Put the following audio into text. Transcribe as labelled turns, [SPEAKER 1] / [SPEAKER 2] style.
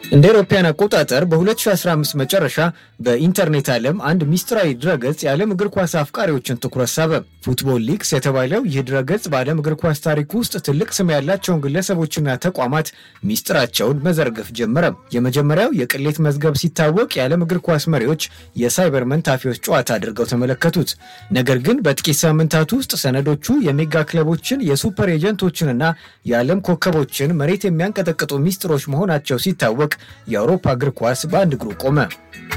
[SPEAKER 1] እንደ አውሮፓውያን አቆጣጠር በ2015 መጨረሻ በኢንተርኔት ዓለም አንድ ሚስጥራዊ ድረገጽ የዓለም እግር ኳስ አፍቃሪዎችን ትኩረት ሳበ። ፉትቦል ሊክስ የተባለው ይህ ድረገጽ በዓለም እግር ኳስ ታሪክ ውስጥ ትልቅ ስም ያላቸውን ግለሰቦችና ተቋማት ሚስጥራቸውን መዘርገፍ ጀመረ። የመጀመሪያው የቅሌት መዝገብ ሲታወቅ የዓለም እግር ኳስ መሪዎች የሳይበር መንታፊዎች ጨዋታ አድርገው ተመለከቱት። ነገር ግን በጥቂት ሳምንታት ውስጥ ሰነዶቹ የሜጋ ክለቦችን፣ የሱፐር ኤጀንቶችንና የዓለም ኮከቦችን መሬት የሚያንቀጠቅጡ ሚስጥሮች መሆናቸው ሲታወቅ የአውሮፓ እግር ኳስ በአንድ እግሩ ቆመ።